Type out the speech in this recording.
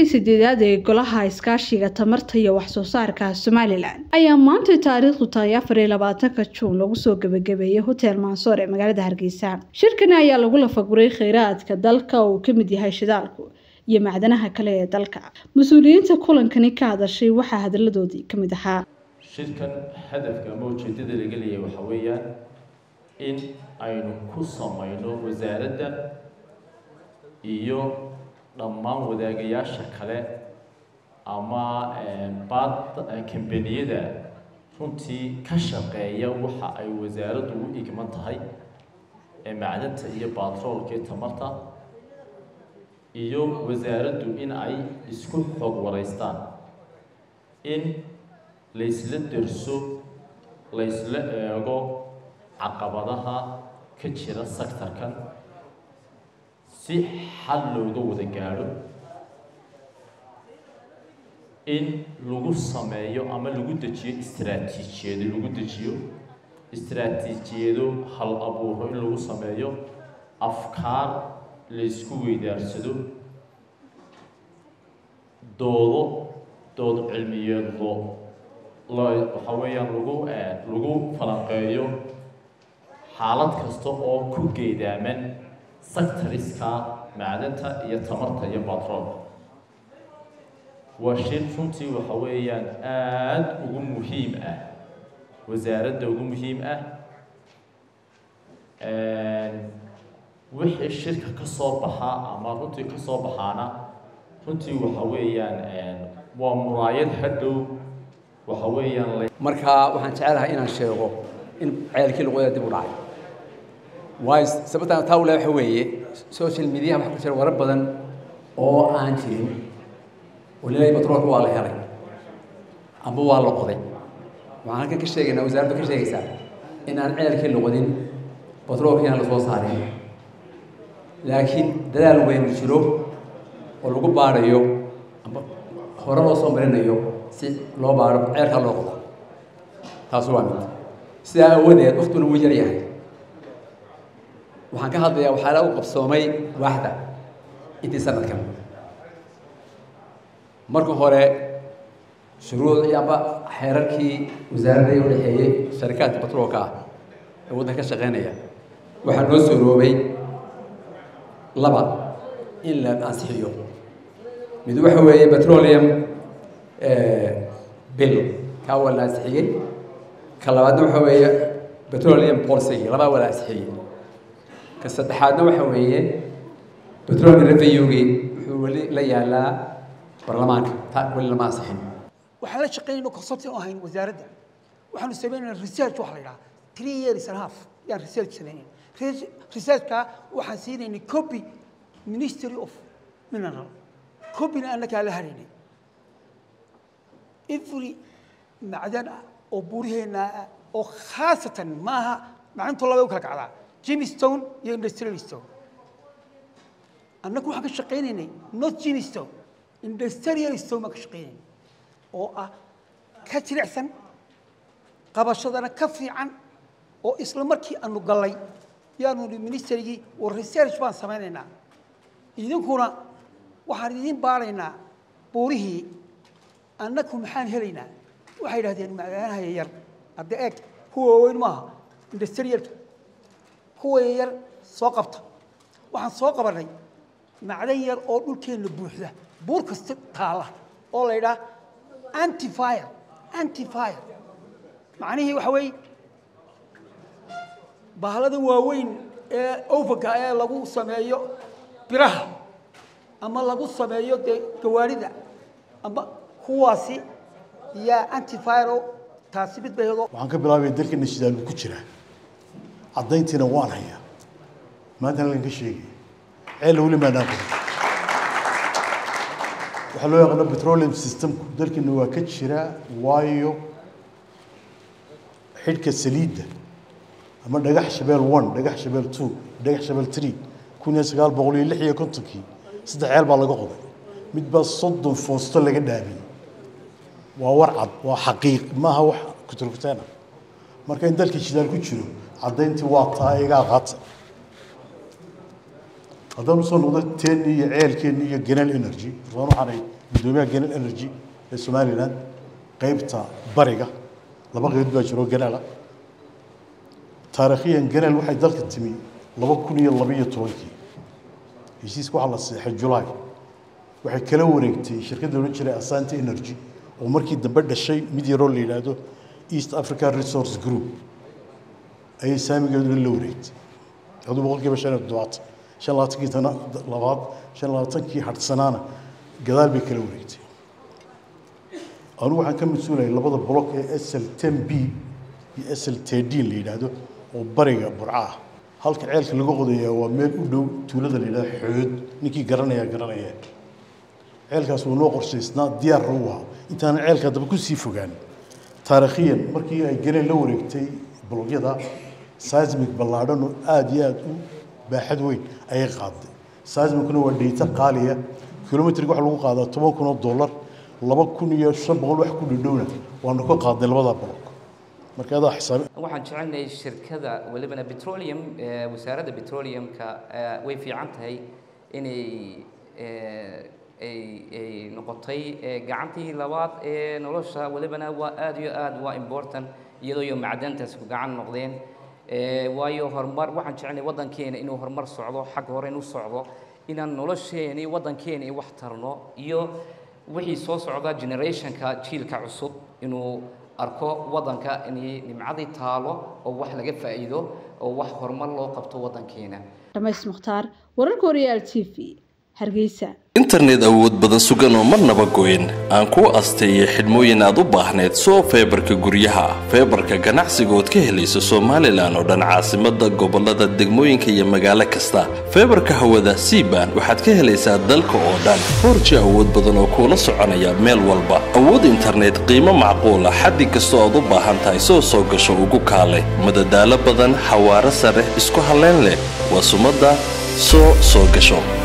sideedaad ee golaha iskaashiga tamarta iyo waxsoo saarka somalilan ayaa maantay taariikhdu tahay afar iyo labaatanka juun lagu soo gebagabeeyey hotel mansoor ee magaalada hargeysa shirkani ayaa lagu lafaguray kheyraadka dalka oo uu kamid yahay shidaalku iyo macdanaha kale ee dalka mas-uuliyiinta kulankani ka hadashay waxaa hadaladoodii kamid ahaa shirkan hadafka ama ujeedada laga leeyahay waxaa weeyaan in aynu ku samayno wasaaradda iyo dhammaan wadaagayaasha kale ama bad kambaniyada runtii ka shaqeeya waxa ay wasaaraddu u igman tahay ee macdanta iyo batroolka iyo tamarta iyo wasaaraddu in ay isku xoog waraystaan in laysla derso laysla eego caqabadaha ka jira sectorkan si xal looga wada gaadho in lagu sameeyo ama lagu dejiyo istraatiijiyado lagu dejiyo istraatiijiyado hal abuuro in lagu sameeyo afkaar laysku weydaarsado doodo dood cilmiyeedlo waxaa weeyaan lagu lagu falanqeeyo xaalad kasta oo ku geedaaman sectoriska macdanta iyo tamarta iyo batroolka waa shir runtii waxa weeyaan aada ugu muhiim ah wasaaradda ugu muhiim ah wixii shirka ka soo baxaa ama runtii ka soo baxaana runtii waxa weeyaan waa muraayad hadhow waxa weeyaan marka waxaan jecelahay inaan sheego in ceelkii luqada dib u dhacay waayo sababtaan taa ule waxa weeye social media waxa ku jira warar badan oo aan jirin oo leeyahay batroolka waa la helay amba waa la qoday waxaan halkan ka sheegaynaa wasaaraddu ka sheegaysaa in aan ceelkii luqadin batroolkiina la soo saarin laakiin dadaal weyn jiro oo lagu baarayo amba hore loo soo marinayo si loo baaro ceelkaa loo qodo taas waa mid sidaa awadeed waktiguna wuu yar yahay waxaan ka hadlayaa waxaala u qabsoomay waaxda intii sanadkan marka hore shuruucii amba xeerarkii wasaaradda u dhexeeyey sharikaadka batroolka ah ee waddanka ka shaqeynaya waxaa noo sooroobay laba in la ansixiyo mid waxa weeye petroleum bill kaa waa la ansixiyey ka labaadna waxa weeye petroleum policy labaa waa la ansixiyey ka saddexaadna waxa weeye petroleum revenue-gii wuxuu weli la yaalaa baarlamaanka ta weli lama ansixin waxaan la shaqeynayno consulting ahayn wasaaradda waxaanu sameynayna research waxa la yidhaha three years and half yaan research sameynayna researchka waxaan siinaynay copy ministry of mineral copyna annagaa la haraynay every macdan ah oo buuriheenna ah oo khaasatan maaha macdintu labay u kala kacdaa jimstone iyo industrial stone annagu waxaan ka shaqaynaynay not jimstone industrial stone baan ka shaqaynaynay oo ah ka jilicsan qabashadana ka fiican oo isla markii aanu gallay yaanu nihi ministerigii war research baan samaynaynaa idinkuna waxaan idiin baaraynaa buurihii annagu maxaan helaynaa waxay yidhahdeen macdanaha yaryar hadda eeg kuwa waaweyn maaha industrialka kuwa yaryar soo qabta waxaan soo qabanay macdan yar oo dhulkeenna buuxda buur kasta taalla oo la yidhaha antifire antifire macnihii waxa weeye bahladan waaweyn ee overka ee lagu sameeyo biraha ama lagu sameeyo dee gawaarida ama kuwaasi yaa antifiro taasi mid bayado waxaan ka bilaabaya dalkana shidaalku ku jira caddayntiina waan hayaa maantana halkan ka sheegaya ceella weli maadaan qodan waxaa loo yaqaano petroleum systemku dalkana waa ka jira waayo xidhka saliidda ama dhagax shabeel one dhagax shabeel two dhagax shabeel three kun iyo sagaal boqol iyo lix iyo kontonkii saddex ceel baa laga qoday mid baa soddon foosto laga dhaabiyey waa war cad waa xaqiiq maaha wax kuturkuteena marka in dalkii shidaal ku jiro caddayntii waa taa igaa qaata haddaan usoo noqdo teenni iyo ceelkeenni iyo genal energy waan waxaanay guddoomiyaha ganal energy ee somaliland qaybta bariga laba qaybood baa jiro ganala taariikhiyan ganal waxay dalka timi laba kun iyo labaiyo tobankii heshiiska waxaa la seexay julaay waxay kala wareegtay shirkadda odhan jiray asante energy oo markii dambe dhashay mid yaroo la yidhaahdo east africa resource group ayay saamigeeduna la wareegtay aduu boqolkiiba shan iyo toddobaatan shan labaatankii tana labaad shan labaatankii hadhsanaana gadaal bay kala wareegtay anugu waxaan ka mas-uulaya labada block ee sl ten b iyo sl tedin la yidhaahdo oo bariga burca ah halka ceelka laga qodayaa waa meel u dhow tuulada la yidhahdo xood ninkii garanaya garanaya ceelkaas wuu noo qorshaysnaa diyaarna u ahaa intaanan ceelka daba kusii fogaan taariikhiyan markii ay galeen la wareegtay blogyada seismic ballaadhan oo aada iyo aada u baaxad weyn ayay qaaday seismicna waa dhayta qaaliya kilomitriga waxaa lagu qaadaa toban kun oo dollar laba kun iyo shan boqol wax ku dhadhowna waanu ka qaadnay labada block marka adaa xisaabi waxaan jecelnahay shirkada welibana petroleum eh, wasaaradda petroleumka eh, way fiican tahay inay eh, ay ay noqotay eh, gacantii labaad ee nolosha welibana waa aad iyo aad waa important iyadoo iyo macdantaas ku gacan noqdeen Eh, waayo horumar waxaan jecelnahay waddankeena inuu horumar socdo xagga hore inuu socdo inaan nolosheeni waddankeena i wax tarno iyo wixii soo socda generationka jiilka cusub inuu arko waddanka inay nimcadii taalo oo wax laga faa'iido oo wax horumar loo qabto waddankeena dhamays mukhtaar wararka horyaal t v hargeysa internet awood badan sugan oo marnaba goyn aan kuu asteeyay xidhmooyin aad u baahneed soo feebarka guryaha feebarka ganacsiga ood ka helayso somalilan oo dhan caasimada gobolada degmooyinka iyo magaalo kasta feebarka hawada cban waxaad ka helaysaa dalka oo dhan forji awood badan oo kuula soconaya meel walba awood internet qiimo macquula xaddi kastoo aad u baahan tahay soo soo gasho ugu kaale madadaalo badan xawaaro sare isku halleyn leh waa sumadda soo soo gasho